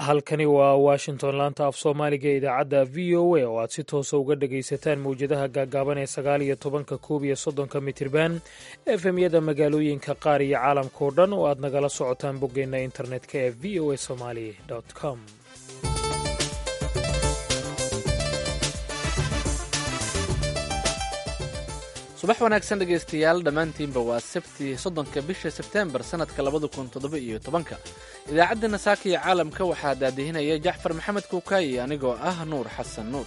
halkani waa washington laanta af soomaaliga ee idaacadda v o a oo aad si toosa uga dhagaysataan mowjadaha gaagaaban ee sagaal iyo tobanka koob iyo soddonka mitirban efemyada magaalooyinka qaar iyo caalamkao dhan oo aad nagala socotaan boggeenna internetka ee v o a somali com subax wanaagsan dhegaystayaal dhammaantiinba waa sabti soddonka bisha sebteembar sannadka labada kun toddoba iyo tobanka idaacadda nasaaka iyo caalamka waxaa daadihinaya jacfar maxamed kuukaayi anigoo ah nuur xasan nuur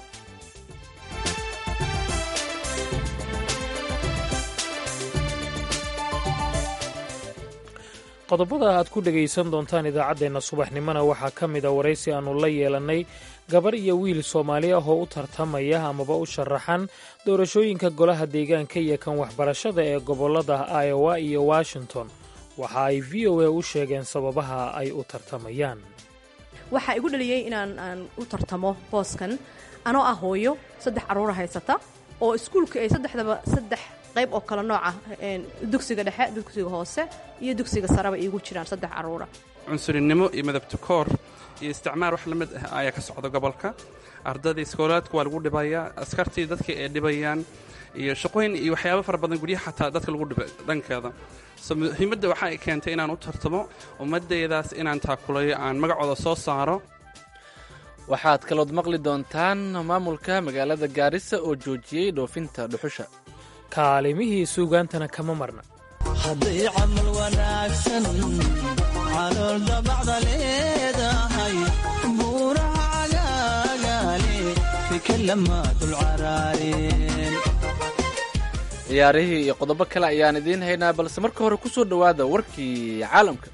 qodobada aad ku dhegaysan doontaan idaacaddeenna subaxnimona waxaa ka mid a waraysi aannu la yeelannay gabar iyo wiil soomaali ah oo u tartamaya amaba u sharaxan doorashooyinka golaha deegaanka iyo kan waxbarashada ee gobollada iowa iyo washington waxa ay v o a u sheegeen sababaha ay u tartamayaan waxaa igu dhaliyey inaan aan u tartamo booskan anoo ah hooyo saddex carruura haysata oo iskuulka ay saddexdaba saddex qayb oo kale nooca dugsiga dhexe dugsiga hoose iyo dugsiga sareba iigu jiraan saddex carruura cunsurinimo iyo madabta koor iyo isticmaar wax la mid ah ayaa ka socda gobolka ardadii iskoolaadka waa lagu dhibayaa askartii dadkii ay dhibayaan iyo shaqooyin iyo waxyaabo fara badan guryaha xataa dadka lagu dhibay dhankeeda so muhiimadda waxa ay keentay inaan u tartamo ummaddeedaas inaan taakulayo aan magacooda soo saaro waxaad kalood maqli doontaan maamulka magaalada gaarisa oo joojiyey dhoofinta dhuxusha kaalimihii suugaantana kama marna hadday camal wanaagsan calool dabacda leedahay buuraha cagaagaale fikallama dulcaraareen ciyaarihii iyo qodobo kale ayaan idiin haynaa balse marka hore ku soo dhowaada warkii caalamka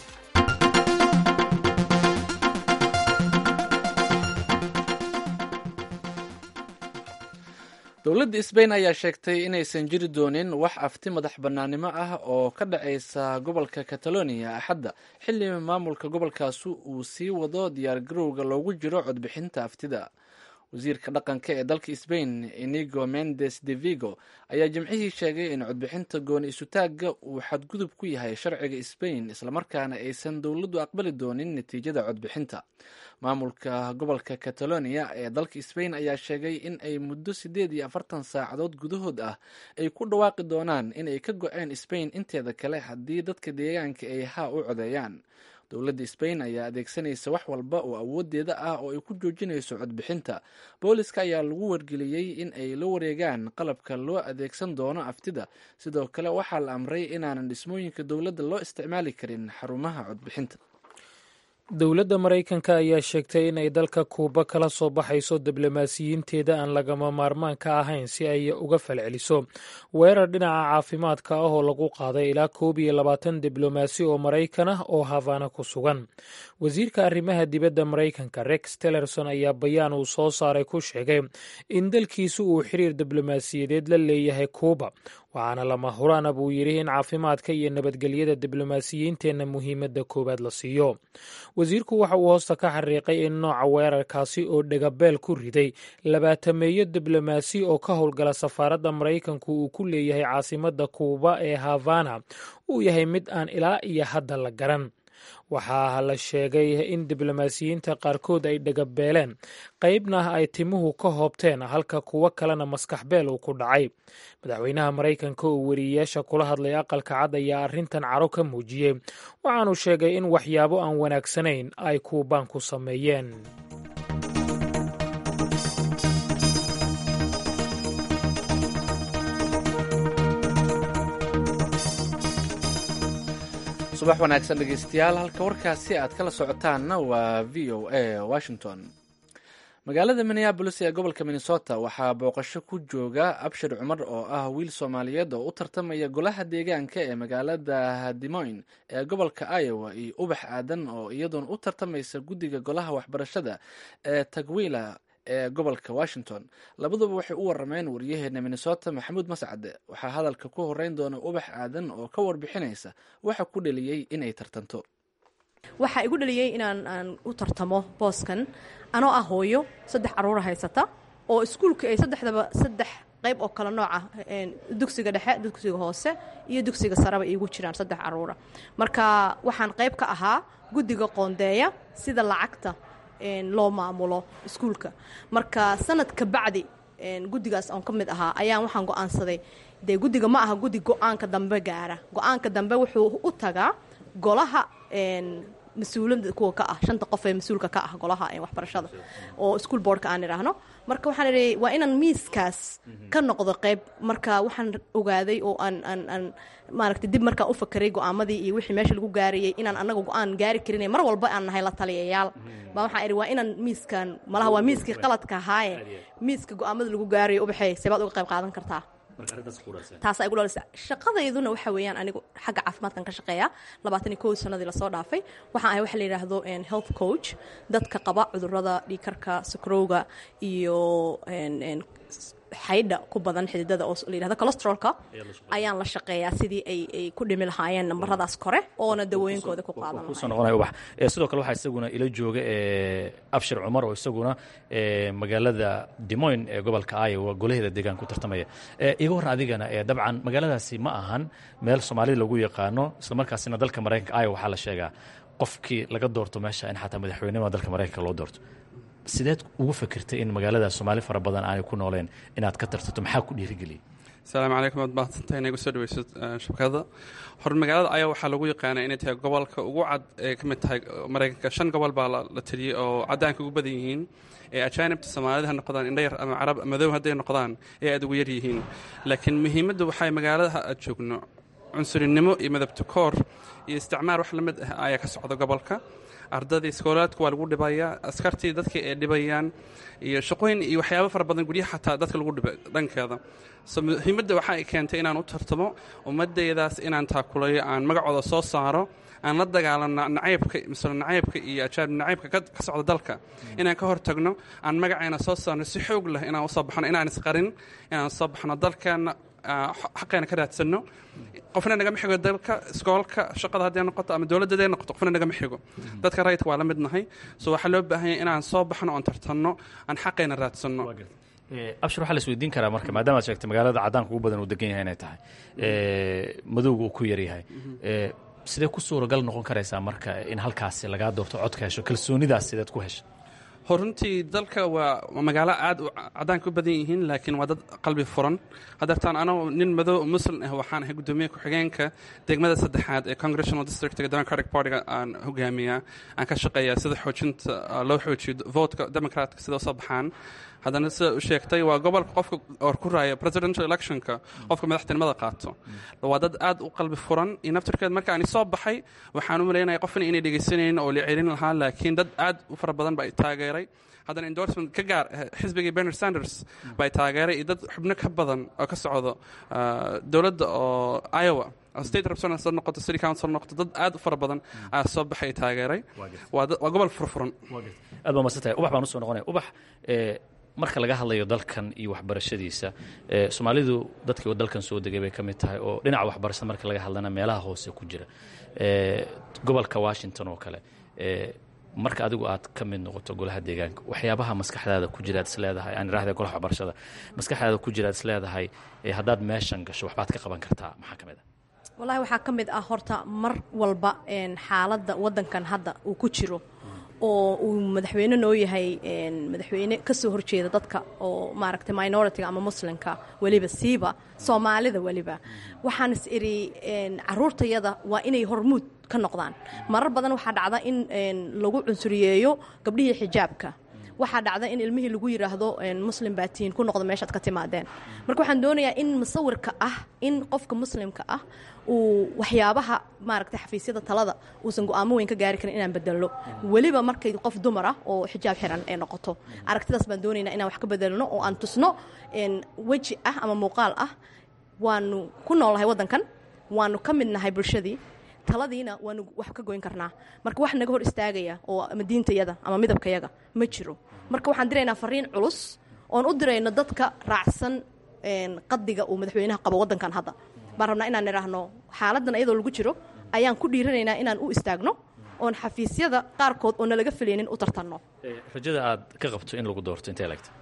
dowladda sbain ayaa sheegtay inaysan jiri doonin wax afti madax bannaanimo ah oo ka dhacaysa gobolka catalonia axadda xilli maamulka gobolkaasi uu sii wado diyaargarowga loogu jiro codbixinta aftida wasiirka dhaqanka ee dalka sbain inigo mendes de vigo ayaa jimcihii sheegay in codbixinta gooni isutaagga uu xadgudub ku yahay sharciga sbain islamarkaana aysan dowladdu aqbali doonin natiijada codbixinta maamulka gobolka catalonia ee dalka sbain ayaa sheegay in ay muddo siddeed iyo afartan saacadood gudahood ah ay ku dhawaaqi doonaan inay ka go-een sbain inteeda kale haddii dadka deegaanka ay haa u codeeyaan dowladda sbain ayaa adeegsanaysa wax walba oo awoodeeda ah oo ay ku joojinayso codbixinta booliska ayaa lagu wargeliyey in ay la wareegaan qalabka loo adeegsan doono aftida sidoo kale waxaa la amray inaanan dhismooyinka dowladda loo isticmaali karin xarumaha codbixinta dowladda maraykanka ayaa sheegtay in ay dalka kuuba kala soo baxayso diblomaasiyiinteeda aan lagama maarmaan ka ahayn si ay uga falceliso weerar dhinaca caafimaadka ah oo lagu qaaday ilaa koob iyo labaatan diblomaasi oo maraykan ah oo havana ku sugan wasiirka arrimaha dibadda maraykanka rex tillerson ayaa bayaan uu soo saaray ku sheegay in dalkiisu uu xiriir diblomaasiyadeed la leeyahay kuuba waxaana lama huraana buu yidhi in caafimaadka iyo nabadgelyada diblomaasiyiinteenna muhiimadda koowaad la siiyo wasiirku waxa uu hoosta ka xariiqay in nooca weerarkaasi oo dhegabeel ku riday labaatameeyo diblomaasi oo ka howlgala safaaradda maraykanku uu ku leeyahay caasimadda kuuba ee havana uu yahay mid aan ilaa iyo hadda la garan waxaa la sheegay in diblomaasiyiinta qaarkood ay dhagabeeleen qaybna ay timuhu ka hoobteen halka kuwo kalena maskax beel uu ku dhacay madaxweynaha maraykanka oo weriyeyaasha kula hadlay aqalka cad ayaa arrintan caro ka muujiyey waxaanu sheegay in waxyaabo aan wanaagsanayn ay kuubaan ku sameeyeen subax wanaagsan dhegeystayaal halka warkaasi aad kala socotaanna waa v o a washington magaalada minneabolis ee gobolka minnesota waxaa booqasho ku jooga abshir cumar oo ah wiil soomaaliyeed oo u tartamaya golaha deegaanka ee magaalada dimoyn ee gobolka iowa iyo ubax aadan oo iyadoona u tartamaysa guddiga golaha waxbarashada ee tagwila ee gobolka washington labaduba waxay u warameen waryaheena minnesota maxamuud mascade waxaa hadalka ku horeyn doona ubax aadan oo ka warbixinaysa waxa ku dhaliyey inay tartanto waxaa igu dhaliyey inaan aan u tartamo booskan anoo ah hooyo saddex carruura haysata oo iskuulka ay saddexdaba saddex qayb oo kale nooca dugsiga dhexe dugsiga hoose iyo dugsiga sareba iigu jiraan saddex caruura marka waxaan qayb ka ahaa guddiga qoondeeya sida lacagta loo maamulo iskuulka marka sanad ka bacdi guddigaas oon ka mid ahaa ayaan waxaan go-aansaday dee guddiga ma aha guddi go-aanka dambe gaara go-aanka dambe wuxuu u tagaa golaha mas-uulada kuwa ka ah shanta qof ee mas-uulka ka ah golaha waxbarashada oo school boardka aan idhaahno marka waxaan idhi waa inaan miiskaas ka noqdo qayb marka waxaan ogaaday oo aan aan aan maaragtay dib markaan u fakeray go-aamadii iyo wixii meesha lagu gaarayay inaan annaga go-aan gaari karin mar walba aan nahay la taliyayaal baa waxaan idhi waa inaan miiskan malaha waa miiskii qaladka ahaaye miiska go-aamada lagu gaarayo ubaxey sebaad uga qayb qaadan kartaa taasaa igu dhalisa shaqadayduna waxa weeyaan anigu xagga caafimaadkan ka shaqeeya labaatan iyo kow sanadii lasoo dhaafay waxaan ahay waxa la yidhaahdo health coach dadka qaba cudurrada dhiikarka sakrowga iyo xaydha ku badan xididada oo la yidhahdo colostrolka ayaan la shaqeeyaa sidii ay ay ku dhimi lahaayeen nambaradaas kore oona dawooyinkooda ku qaadan kusoo noqonaya ubax sidoo kale waxaa isaguna ila jooga abshir cumar oo isaguna magaalada dimoyn ee gobolka iowa golaheeda deegaan ku tartamaya iga warran adigana dabcan magaaladaasi ma ahan meel soomaalida lagu yaqaano islamarkaasina dalka maraykanka iowa waxaa la sheegaa qofkii laga doorto meesha in xataa madaxweynenima dalka maraykanka loo doorto sideed ugu fikirtay in magaalada soomaali fara badan aanay ku nooleen inaad ka tartato maxaa ku dhiirigeliyay asalaamu calaykum waad mahadsantahay inay gusoo dhaweyso shabakada hor magaalada ayaa waxaa lagu yaqaanaa inay tahay gobolka ugu cad ee ka mid tahay maraykanka shan gobol baa la taliyey oo caddaanka ugu badan yihiin ee ajaanibta soomaalida ha noqdaan indhayar ama carab madow hadday noqdaan ee aad ugu yar yihiin laakiin muhiimaddu waxay magaaladaha aad joogno cunsurinimo iyo madabtakoor iyo isticmaar wax la mid ah ayaa ka socda gobolka ardadii iskoolaadka waa lagu dhibayaa askartii dadka ay dhibayaan iyo shaqooyin iyo waxyaabo fara badan guryaha xataa dadka lagu dhibay dhankeeda so muhiimadda waxa ay keentay inaan u tartamo ummadaydaas inaan taakulayo aan magacooda soo saaro aan la dagaalano nacaybka misle nacaybka iyo ajaanib nacaybka ka socda dalka inaan ka hortagno aan magacayna soo saarno si xoog leh inaan usoo baxno inaan isqarin inaan soo baxno dalkeenna xaqeena ka raadsanno qofna nagama xigo dalka iskoolka shaqada hadday noqoto ama dowladda hadday noqoto qofna nagama xigo dadka rayidka waa la mid nahay so waxaa loo baahan yahay inaan soo baxno oon tartanno aan xaqeena raadsanno abshir waxaa la isweydiin karaa marka maadaama ad sheegtay magaalada caddaanka ugu badan uu degan yahay inay tahay madowga uu ku yaryahay sidee ku suuragal noqon karaysaa marka in halkaasi lagaa doorto codka hesho kalsoonidaas sideed ku hesha horuntii dalka waa magaalo aad u caddaanka u badan yihiin laakiin waa dad qalbi furan hadeertaan anagu nin madow muslim ah waxaan ahay guddoomiye ku-xigeenka degmada saddexaad ee congressional districtga democratic partyga aan hogaamiyaa aan ka shaqeeyaa sida xoojinta loo xoojiyo votka democratka sida usoo baxaan haddana sida u sheegtay waa gobolka qofka or ku raaya presidential electionka qofka madaxtinimada qaato waa dad aad u qalbi furan iyo naftirkeed marka ani soo baxay waxaan u malaynaya qofna inay dhegaysanaynin oo la celin lahaa laakiin dad aad u fara badan baa taageeray haddana endorsement ka gaar xisbigii bernard sanders baa taageeray iyo dad xubno ka badan oo ka socdo dowladda oo iowa state representative noqoto city council noqoto dad aad u fara badan ayaa soo baxay taageeray waa gobol furfuran aad baa masantahay ubax baan usoo noqonaya ubax marka laga hadlayo dalkan iyo waxbarashadiisa soomaalidu dadkii dalkan soo degay bay ka mid tahay oo dhinaca waxbarashada marka laga hadlana meelaha hoose ku jira gobolka washington oo kale marka adigu aad ka mid noqoto golaha deegaanka waxyaabaha maskaxdaada ku jira ad isleedahay aan irahda golaha waxbarashada maskaxdaada ku jira ad isleedahay haddaad meeshan gasho waxbaad ka qaban kartaa maxaa ka mid ah wallaahi waxaa ka mid ah horta mar walba xaaladda waddankan hadda uu ku jiro oo uu madaxweyne noo yahay madaxweyne ka soo horjeeda dadka oo maaragtay minoritiga ama muslimka weliba siiba soomaalida weliba waxaan is idhi caruurtayada waa inay hormuud ka noqdaan marar badan waxaa dhacda in lagu cunsuriyeeyo gabdhihii xijaabka waxaa dhacda in ilmihii lagu yidhaahdo muslim baatiin ku noqdo meeshaad ka timaadeen marka waxaan doonayaa in musawirka ah in qofka muslimka ah uu waxyaabaha maaragtay xafiisyada talada uusan go-aamo weyn ka gaari karin inaan bedelno weliba markay qof dumar ah oo xijaab xiran ay noqoto aragtidaas baan doonaynaa inaan wax ka bedelno oo aan tusno weji ah ama muuqaal ah waanu ku noolnahay waddankan waanu ka mid nahay bulshadii taladiina waanu wax ka goyn karnaa marka wax naga hor istaagaya oo ama diintayada ama midabkayaga ma jiro marka waxaan diraynaa fariin culus oon u dirayno dadka raacsan qadiga uu madaxweynaha qabo waddankan hadda baan rabnaa inaan idhaahno xaaladan iyadoo lagu jiro ayaan ku dhiiranaynaa inaan u istaagno oon xafiisyada qaarkood oo nalaga filaynin u tartanno rajada aad ka qabto in lagu doorto intee legta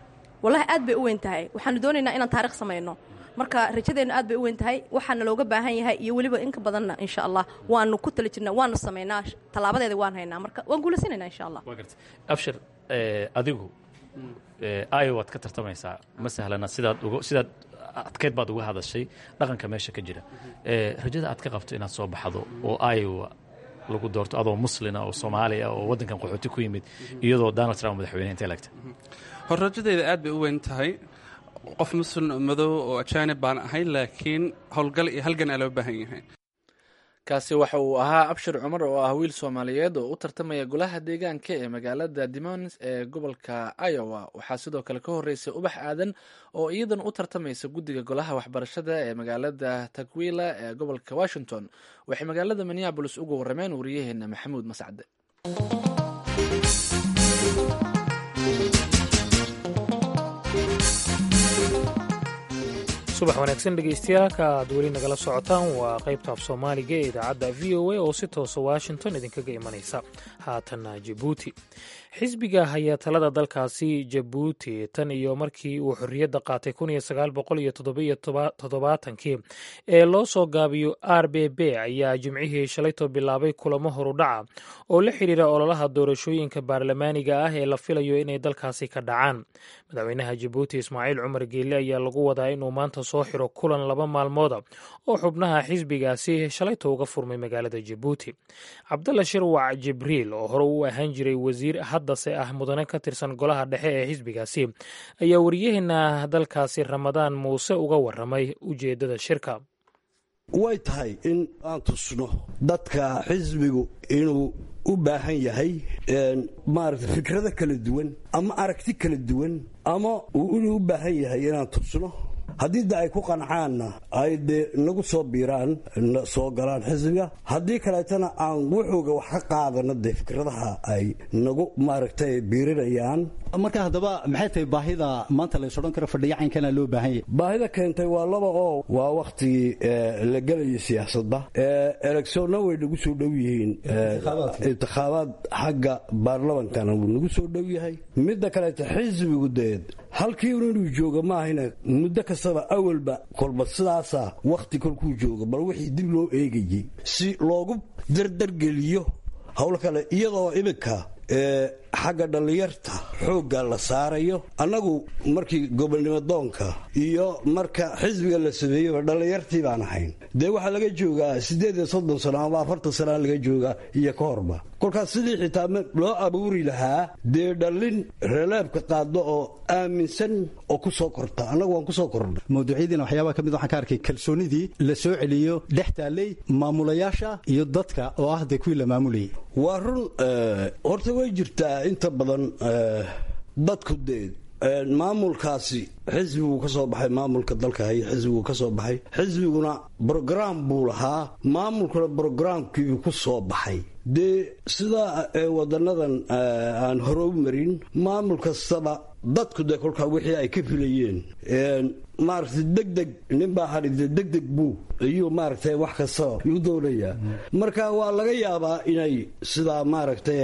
wallahi aad bay u weyn tahay waxaanu doonaynaa inaan taarikh samayno marka rajadeennu aad bay u weyn tahay waxaana looga baahan yahay iyo weliba inka badanna insha allah waanu ku tala jirnaa waanu samaynaa tallaabadeeda waan haynaa marka waan guulaysanaynaa insha allah waa garta abshir adigu iowaad ka tartamaysaa ma sahlana sidaad uga sidaad adkeyd baad uga hadashay dhaqanka meesha ka jira rajada aad ka qabto inaad soo baxdo oo iowa lagu doorto adoo muslina oo soomaaliya oo waddankan qaxooti ku yimid iyadoo donald trump madaxweyne intee lagta hor rajadeeda aad bay u weyn tahay qof muslim madow oo ajaanib baan ahay laakiin howlgal iyo halgan aa loo baahan yahay kaasi waxa uu ahaa abshir cumar oo ah wiil soomaaliyeed oo u tartamaya golaha deegaanka ee magaalada dimons ee gobolka iowa waxaa sidoo kale ka horeysay ubax aadan oo iyadan u tartamaysa guddiga golaha waxbarashada ee magaalada takwila ee gobolka washington waxay magaalada minneabolis uga warrameen wariyaheena maxamuud mascade subax wanaagsan dhegaystayaaalka aad weli nagala socotaan waa qaybta af soomaaliga ee idaacadda v o a oo si toosa washington idinkaga imanaysa haatanna jabuuti xisbiga haya talada dalkaasi jabuuti tan iyo markii uu xorriyadda qaatay kii ee loo soo gaabiyo r b b ayaa jimcihii shalayto bilaabay kulamo horudhaca oo la xidhiira ololaha doorashooyinka baarlamaaniga ah ee la filayo inay dalkaasi ka dhacaan madaxweynaha jabuuti ismaaciil cumar geelle ayaa lagu wadaa inuu maanta soo xiro kulan laba maalmooda oo xubnaha xisbigaasi shalayto uga furmay magaalada jabuuti cabdalla shirwac jibriil oo hore u ahaan jiray wasiir haddase ah mudane ka tirsan golaha dhexe ee xisbigaasi ayaa wariyaheena dalkaasi ramadaan muuse uga waramay ujeeddada shirka way tahay in aan tusno dadka xisbigu inuu u baahan yahay maarata fikrado kala duwan ama aragti kala duwan ama inuu u baahan yahay inaan tusno haddii de ay ku qancaanna ay dee nagu soo biiraan soo galaan xisbiga haddii kaleetana aan wuxuuga wax ka qaadano dee fikradaha ay nagu maaragtay biirinayaan marka haddaba maxay tahay baahida maanta lays odhan karo fadhiyacankana loo baahan yahay baahida keentay waa laba oo waa wakhtigii la gelayay siyaasadda eleksoonna way nagu soo dhow yihiin intikhaabaad xagga baarlamankana wuu nagu soo dhow yahay midda kaleeta xisbigu deed halkii un inuu jooga maahayna muddo kastaba awalba kolba sidaasa wakhti kolkuu jooga bal wixii dib loo eegayey si loogu dardargeliyo howl kale iyadoo iminka xagga dhallinyarta xoogga la saarayo annagu markii gobolnimo doonka iyo marka xisbiga la sameeyeyba dhallinyartii baan ahayn dee waxaa laga joogaa siddeed iyo soddon sano ama afartan sanaa laga joogaa iyo ka horba kolkaas sidii xitaa loo abuuri lahaa dee dhallin reeleebka qaado oo aaminsan oo ku soo korta annagu waan ku soo kornay mawduucyadiina waxyaabaa ka mid waxaan ka arkay kalsoonidii la soo celiyo dhex taallay maamulayaasha iyo dadka oo ah dee kuwii la maamulayay waa run horta way jirtaa inta badan dadku dee maamulkaasi xisbiguu ka soo baxay maamulka dalka haya xisbiguu ka soo baxay xisbiguna brograam buu lahaa maamulkuna brograamkiibuu ku soo baxay dee sidaa wadanadan aan hore u marin maamul kastaba dadku dee kolkaa wixii ay ka filayeen maaragtay degdeg ninbaa hadhide degdeg buu ayuu maaragtay wax kastaba u doonayaa marka waa laga yaabaa inay sidaa maaragtay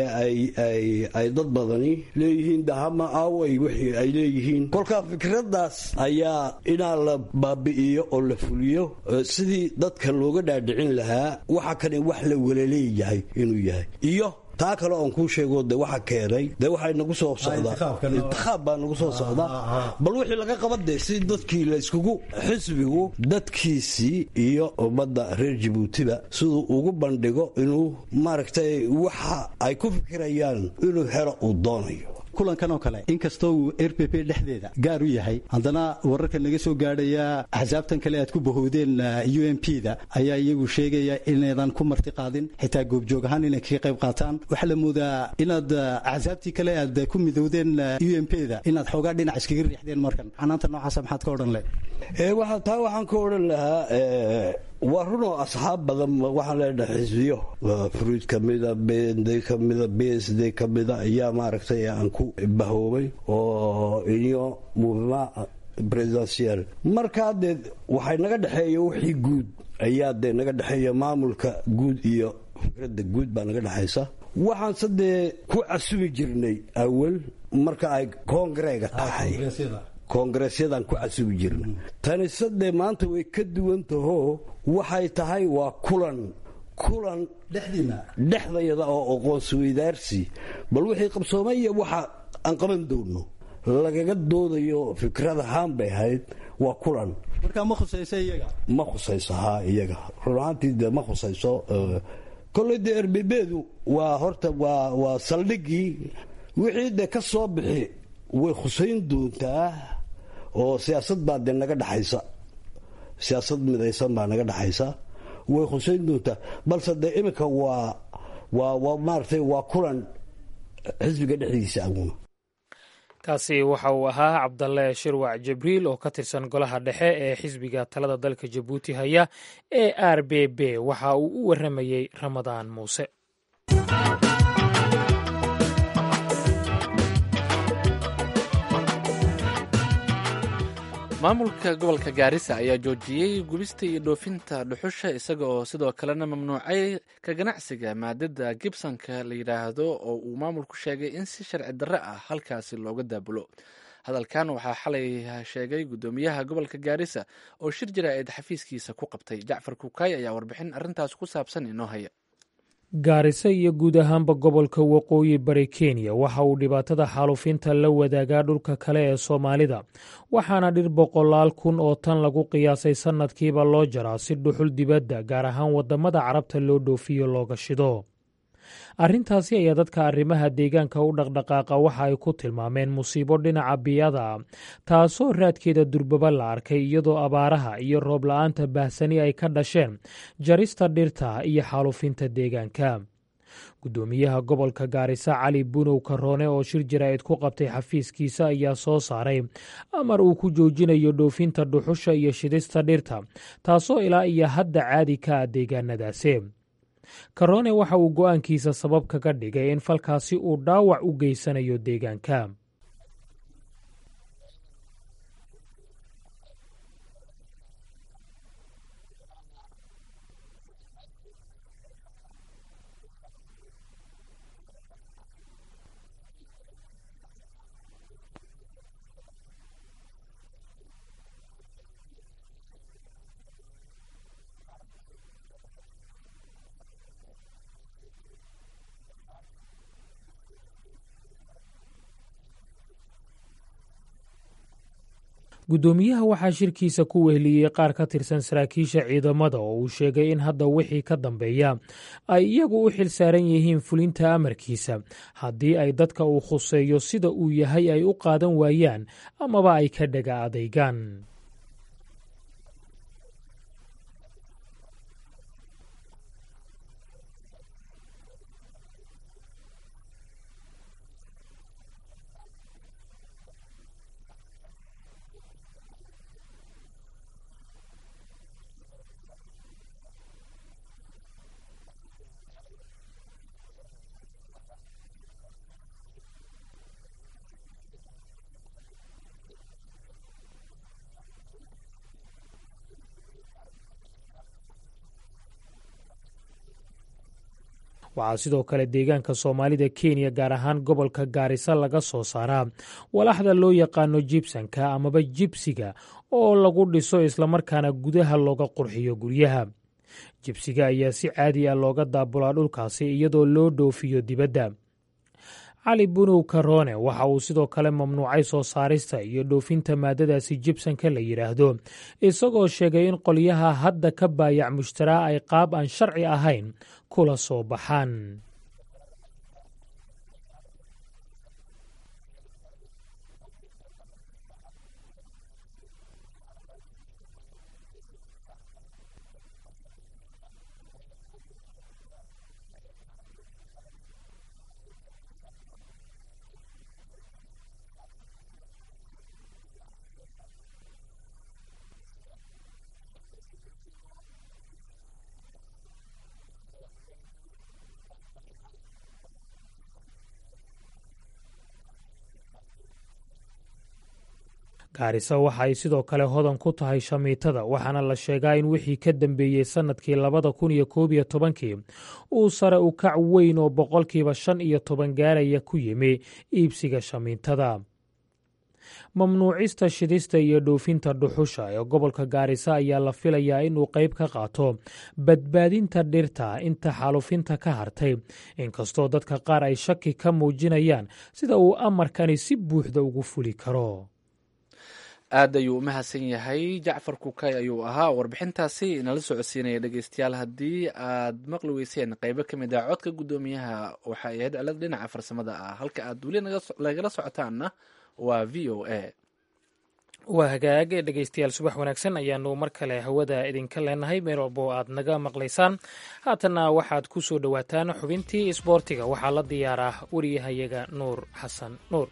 ay dad badani leeyihiin dahama aaway wixii ay leeyihiin kolkaa fikraddaas ayaa inaa la baabi'iyo oo la fuliyo sidii dadka looga dhaadhicin lahaa waxa kani wax la walaleeyahay inuu yahay iyo taa kale oon kuu sheego de waxa keenay dee waxay nagu soo socdaa intikhaab baa nagu soo socdaa bal wixii laga qaba dee si dadkii layskugu xisbigu dadkiisii iyo ummadda reer jabuutiba siduu ugu bandhigo inuu maaragtay waxa ay ku fikirayaan inuu helo uu doonayo kulankan oo kale inkastoo uu r p p dhexdeeda gaar u yahay haddana wararka naga soo gaadhaya axsaabtan kale aad ku bahoodeen u m p da ayaa iyagu sheegaya inaydan ku marti qaadin xitaa goobjoog ahaan inay kaga qayb qaataan waxaa la moodaa inaad axsaabtii kale aad ku midowdeen u m p da inaad xoogaa dhinac iskaga riixdeen markan canaanta noocaasa maxaad ka odhan leh taa waxaan ka odhan lahaa waa runoo asxaab badan waxaan leenahay xisbiyo fruid kamida bnd kamida b s d kamida ayaa maaragtay aan ku bahoobay oo iyo movement presidential markaa dee waxay naga dhexeeya wixii guud ayaa dee naga dhexeeya maamulka guud iyo fikradda guud baa naga dhexaysa waxaanse dee ku casumi jirnay awal marka ay koongareega tahay koongareesyadan ku casubi jirna tani sadee maanta way ka duwan tahoo waxay tahay waa kulan kulan dhexdayada oo aqoonsweydaarsi bal wixii qabsoomaya waxa aan qaban doonno lagaga doodayo fikrad ahaan bay ahayd waa kulan markaa ma khusayso iyaga ma khusayso haa iyaga run ahaantii dee ma khusayso kolley dee erbebeedu waa horta waa waa saldhigii wixii dee ka soo bixi way khusayn doontaa oo siyaasad baa dee naga dhexaysa siyaasad midaysan baa naga dhexaysa way khusayn doontaa balse dee iminka waa waa waa maaragtay waa kulan xisbiga dhexdiisa aguna kaasi waxa uu ahaa cabdalle shirwac jibriil oo ka tirsan golaha dhexe ee xisbiga talada dalka jabuuti haya ee r b b waxa uu u warramayey ramadaan muuse maamulka gobolka gaarisa ayaa joojiyey gubista iyo dhoofinta dhuxusha isaga oo sidoo kalena mamnuucay ka ganacsiga maadada gibsonka la yidhaahdo oo uu maamulku sheegay in si sharci darre ah halkaasi looga daabulo hadalkan waxaa xalay sheegay guddoomiyaha gobolka gaarisa oo shir jaraa'id xafiiskiisa ku qabtay jacfar kukaay ayaa warbixin arrintaas ku saabsan inoo haya gaariso iyo guud ahaanba gobolka waqooyi bari kenya waxa uu dhibaatada xaalufinta la wadaagaa dhulka kale ee soomaalida waxaana dhir boqolaal kun oo tan lagu qiyaasay sannadkiiba loo jaraa si dhuxul dibadda gaar ahaan waddamada carabta loo dhoofiyo looga shido arrintaasi ayaa dadka arrimaha deegaanka u dhaqdhaqaaqa waxa ay ku tilmaameen musiibo dhinaca biyada ah taasoo raadkeeda durbaba la arkay iyadoo abaaraha iyo roob la-aanta baahsani ay ka dhasheen jarista dhirta iyo xaalufinta deegaanka guddoomiyaha gobolka gaarisa cali bunow karoone oo shir jaraa'id ku qabtay xafiiskiisa ayaa soo saaray amar uu ku joojinayo dhoofinta dhuxusha iyo shidista dhirta taasoo ilaa iyo hadda caadi ka ah deegaanadaasi karoone waxa uu go'aankiisa sabab kaga dhigay in falkaasi uu dhaawac u geysanayo deegaanka guddoomiyaha waxaa shirkiisa ku weheliyey qaar ka tirsan saraakiisha ciidamada oo uu sheegay in hadda wixii ka dambeeya ay iyagu u xil saaran yihiin fulinta amarkiisa haddii ay dadka uu khuseeyo sida uu yahay ay u qaadan waayaan amaba ay ka dhaga adaygaan waxaa sidoo kale deegaanka soomaalida kenya gaar ahaan gobolka gaarisa laga soo saaraa walaxda loo yaqaano jibsanka amaba jibsiga oo lagu dhiso islamarkaana gudaha looga qurxiyo guryaha jibsiga ayaa si caadi ah looga daabulaa dhulkaasi iyadoo loo dhoofiyo dibadda cali bunow karoone waxa uu sidoo kale mamnuucay soo saarista iyo dhoofinta maadadaasi jibsanka la yidhaahdo isagoo sheegay in qolyaha hadda ka baayac mushtaraa ay qaab aan sharci ahayn kula soo baxaan gaarisa waxa ay sidoo kale hodan ku tahay shamiitada waxaana la sheegaa in wixii ka dambeeyey sannadkii labada kun iyo koob iyo tobankii uu sare u kac weyn oo boqolkiiba shan iyo toban gaaraya ku yimi iibsiga shamiitada mamnuucista shidista iyo dhoofinta dhuxusha ee gobolka gaarisa ayaa la filayaa inuu qayb ka qaato badbaadinta dhirta inta xaalufinta ka hartay inkastoo dadka qaar ay shaki ka muujinayaan sida uu amarkani si buuxda ugu fuli karo aad ayuu u mahadsan yahay jacfar kukay ayuu ahaa warbixintaasi inala socodsiinaya dhegeystayaal haddii aad maqli weyseen qeybo ka mid ah codka guddoomiyaha waxa ay ahayd cilad dhinaca farsamada ah halka aad weli nagala socotaanna waa v o a waa hagaag dhegeystayaal subax wanaagsan ayaanu mar kale hawada idinka leenahay meel walbo aad naga maqlaysaan haatanna waxaad ku soo dhowaataan xubintii isboortiga waxaa la diyaaraa wariyahayaga nuur xasan nuur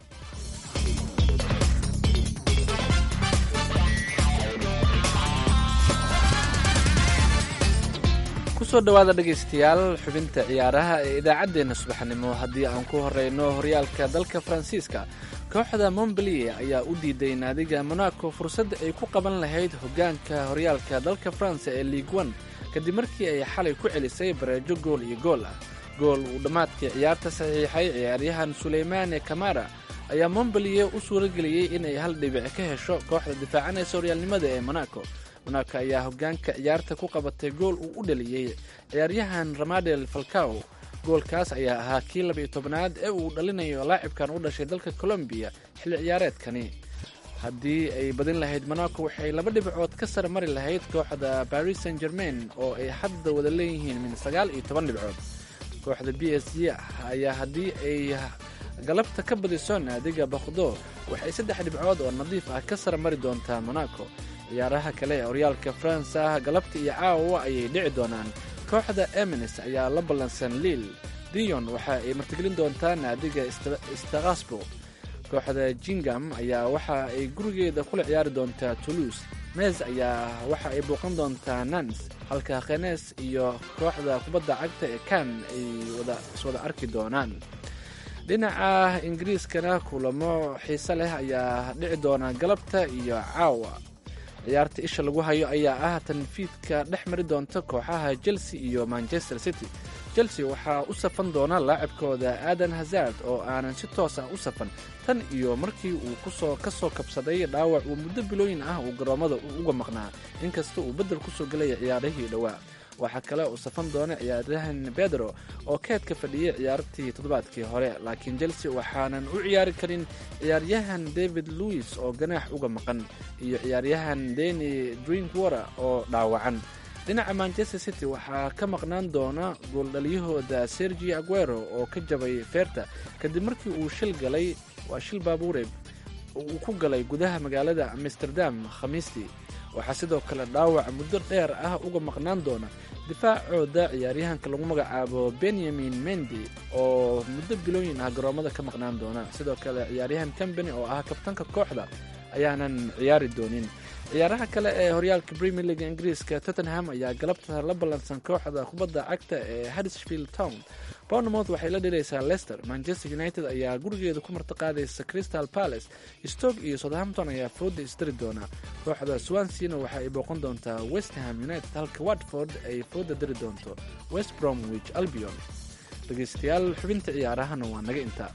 kusoo dhawaada dhegaystayaal xubinta ciyaaraha ee idaacaddeenna subaxnimo haddii aan ku horeyno horyaalka dalka faransiiska kooxda montbelier ayaa u diiday naadiga monaco fursadda ay ku qaban lahayd hoggaanka horyaalka dalka faransa ee ligue one kadib markii ay xalay ku celisay bareejo gool iyo gool ah gool uu dhammaadkii ciyaarta saxiixay ciyaaryahan suleymaane kamara ayaa montbelier u suurageliyey inay hal dhibic ka hesho kooxda difaacanaysa horyaalnimada ee monaco monaco ayaa hoggaanka ciyaarta ku qabatay gool uu u dhaliyey ciyaaryahan ramadel falcao goolkaas ayaa ahaa kii labiyo tobnaad ee uu dhalinayo laacibkan u dhashay dalka colombiya xilli ciyaareedkani haddii ay badin lahayd monaco waxay laba dhibcood ka sare mari lahayd kooxda paris saint germain oo ay hadda wada leeyihiin min sagaal iyo toban dhibcood kooxda b s g ayaa haddii ay galabta ka badiso naadiga bakhdo waxay saddex dhibcood oo nadiif ah ka sare mari doontaa monaco ciyaaraha kale ee horyaalka faransa ah galabta iyo caawa ayay dhici doonaan kooxda emines ayaa la ballansan liil dion waxa ay martigelin doontaa naadiga stakasbo kooxda jingam ayaa waxa ay gurigeeda kula ciyaari doontaa toulouse mes ayaa waxa ay booqan doontaa nans halka khenes iyo kooxda kubadda cagta ee kan ay iswada arki doonaan dhinaca ingiriiskana kulamo xiise leh ayaa dhici doona galabta iyo caawa ciyaarta isha lagu hayo ayaa ah tanfiidka dhex mari doonta kooxaha chelsea iyo manchester city chelsea waxaa u safan doona laacibkooda aadan hazard oo aanan si toos ah u safan tan iyo markii uu kusoo ka soo kabsaday dhaawac uu muddo bilooyin ah uu garoommada uga maqnaa inkasta uu beddel kusoo gelaya ciyaarihii dhowaa waxaa kale uu safan doona ciyaaryahan bedro oo keedka fadhiyay ciyaartii toddobaadkii hore laakiin chelsea waxaanan u ciyaari karin ciyaaryahan david louis oo ganaax uga maqan iyo ciyaaryahan deni drinkwater oo dhaawacan dhinaca manchester city waxaa ka maqnaan doona gooldhaliyahooda sergi aguero oo ka jabay feerta kadib markii uu shil galay waa shil baabuure uu ku galay gudaha magaalada amsterdam khamiistii waxaa sidoo kale dhaawac muddo dheer ah uga maqnaan doona difaacooda ciyaaryahanka lagu magacaabo benyamin mendi oo muddo bilooyin ah garoommada ka maqnaan doona sidoo kale ciyaaryahan cambany oo ah kabtanka kooxda ayaanan ciyaari doonin ciyaaraha kale ee horyaalka premier league ingiriiska tottenham ayaa galabta la ballansan kooxda kubadda cagta ee hadsfield town bournemouth waxay la dhiraysaa leicester manchester united ayaa gurigeeda ku martiqaadaysa crystal palace stoke iyo southampton ayaa fooda isdari doona kooxda swansena waxa ay booqan doontaa westham united halka watford ay fooda dari doonto west bromwich albion dhegeystayaal xubinta ciyaarahana waa naga intaa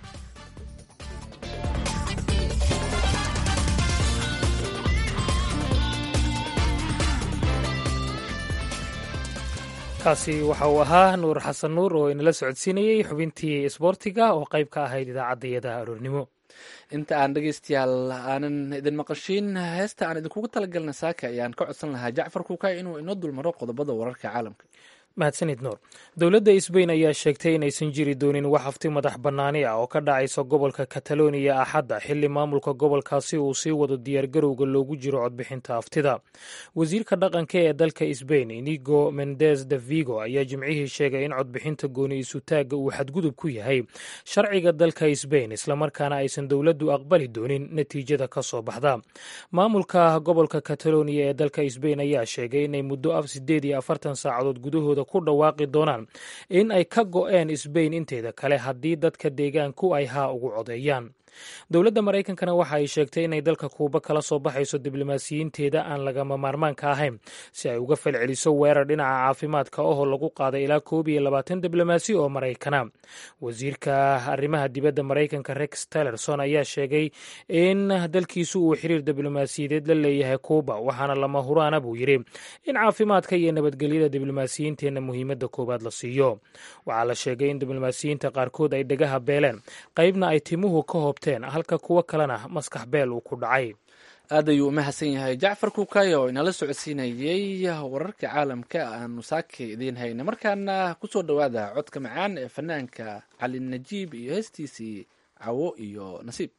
kaasi waxa uu ahaa nuur xasan nuur oo inala socodsiinayey xubintii isboortiga oo qayb ka ahayd idaacaddayada aroornimo inta aan dhegaystayaal aanan idin maqashiin heesta aan idinkugu talagalna saaka ayaan ka codsan lahaa jacfar kuukay inuu inoo dulmaro qodobada wararka caalamka mahadsanid nuur dowladda sbain ayaa sheegtay inaysan jiri doonin wax hafti madax bannaani ah oo ka dhacaysa gobolka kataloniya axadda xilli maamulka gobolkaasi uu sii wado diyaargarowga loogu jiro codbixinta haftida wasiirka dhaqanka ee dalka sbain inigo mendez de vigo ayaa jimcihii sheegay in codbixinta gooni isutaagga uu xadgudub ku yahay sharciga dalka sbain islamarkaana aysan dowladdu aqbali doonin natiijada ka soo baxda maamulka gobolka kataloniya ee dalka sbain ayaa sheegay inay muddo af sideed iyo afartan saacadood gudahooda ku dhawaaqi doonaan in ay ka go-een sbain inteeda kale haddii dadka deegaanku ay haa ugu codeeyaan dowladda maraykankana waxa ay sheegtay inay dalka kuuba kala soo baxayso diblomaasiyiinteeda aan lagama maarmaanka ahayn si ay uga falceliso weerar dhinaca caafimaadka ohoo lagu qaaday ilaa koob iyo labaatan diblomaasi oo maraykana wasiirka arrimaha dibadda maraykanka rex tillerson ayaa sheegay in dalkiisu uu xiriir diblomaasiyadeed la leeyahay kuuba waxaana lama huraana buu yidhi in caafimaadka iyo nabadgelyada diblomaasiyiinteenna muhiimadda koowaad la siiyo waxaa la sheegay in diblomaasiyiinta qaarkood ay dhegaha beeleen qaybna ay timuhu ka hoobteen halka kuwo kalena maskax beel uu ku dhacay aad ayuu u mahadsan yahay jacfar kuukaayo oo inala socodsiinayey wararka caalamka aanu saaka idiin hayna markaana kusoo dhowaada codka macaan ee fanaanka cali najiib iyo heestiisii cawo iyo nasiib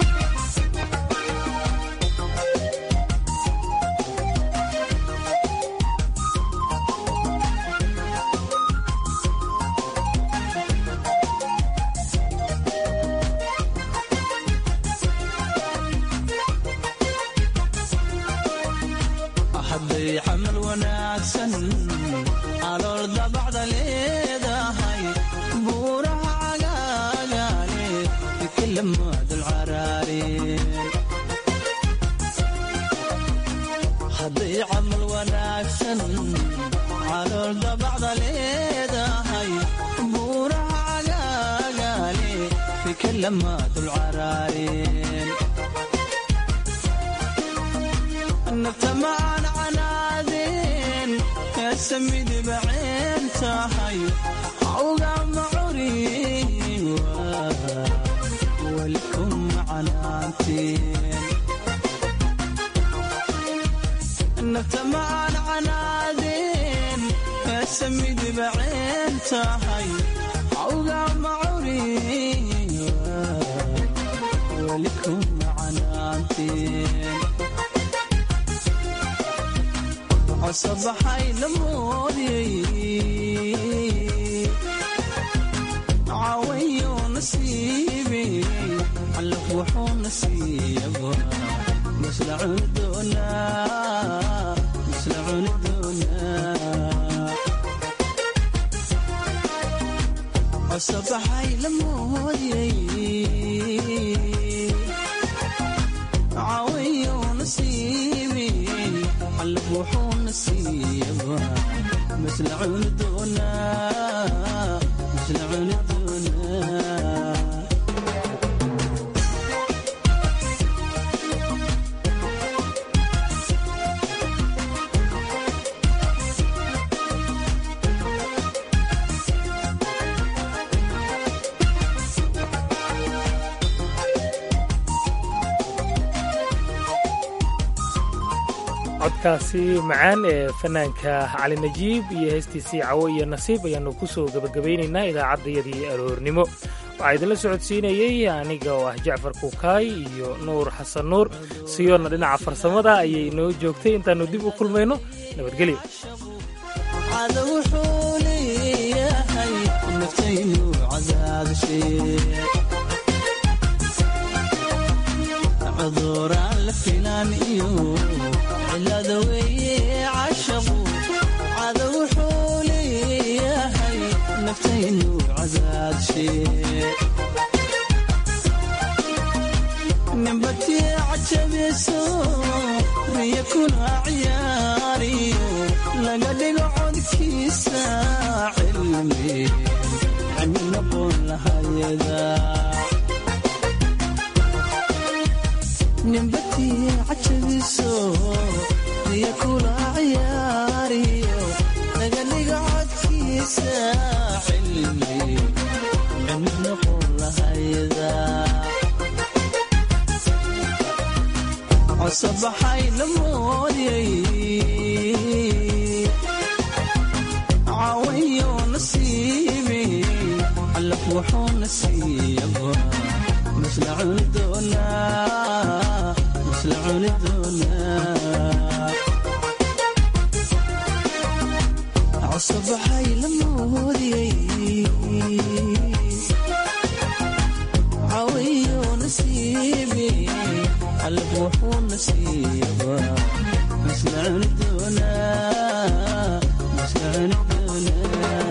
hadday camal wanaagsan calool dabacda leedahay buuraha cagaagaale ikalamaadul caraareen hadday camal wanaagsan calool dabacda leedahay buuraha cagaagaale ikalamaadul caraareen naftamaan canaadeen kaasamidiba ceen tahay awga macuriin walikum canaanteen naftamaan canaadeen kaasamidiba ceen tahay awga macuriin walikum canaanteen cosabaxay lamoodiyey cawayo nasiibi calaf wuxuu nasiiyaba masla cuni doonaa masla cuni doonaa cosabaxay lamoodiyey cawayo nasiibi calaf wuxuu nasiiyaba masla cuni doonaa masla cuni doonaa codkaasi macaan ee fanaanka cali najiib iyo heestiisii cawo iyo nasiib ayaannu ku soo gebagabaynaynaa idaacaddayadii aroornimo waxaa idinla socodsiinayey aniga oo ah jacfar kuukaay iyo nuur xasan nuur siyoonna dhinaca farsamada ayay inoo joogtay intaannu dib u kulmayno nabadgelyo cada wuxuu leeyahay naftaynu cadaadashee cuduraan la filaan iyo cilada weeye cashaqu cada wuxuu leeyahay naftaynu cadaadshe nimbatii cajabiso riya kuna ciyaariyo laga dhigo codkiisa cilmi cilmi noqon lahayada nimbatii cajabiso riya kula ciyaariyo laga dhigo codkiisa cilmi cilmi noqon lahayda cosabaxay lamoodiyey cawayo nasiibi calaf wuxuu nasiiyaba masla cuni doonaa masla cuni doonaa cosabaxay lamoodiyey cawayo nasiibi calaf wuxuu nasiiyaba masla cuni doonaa masla cuni doonaa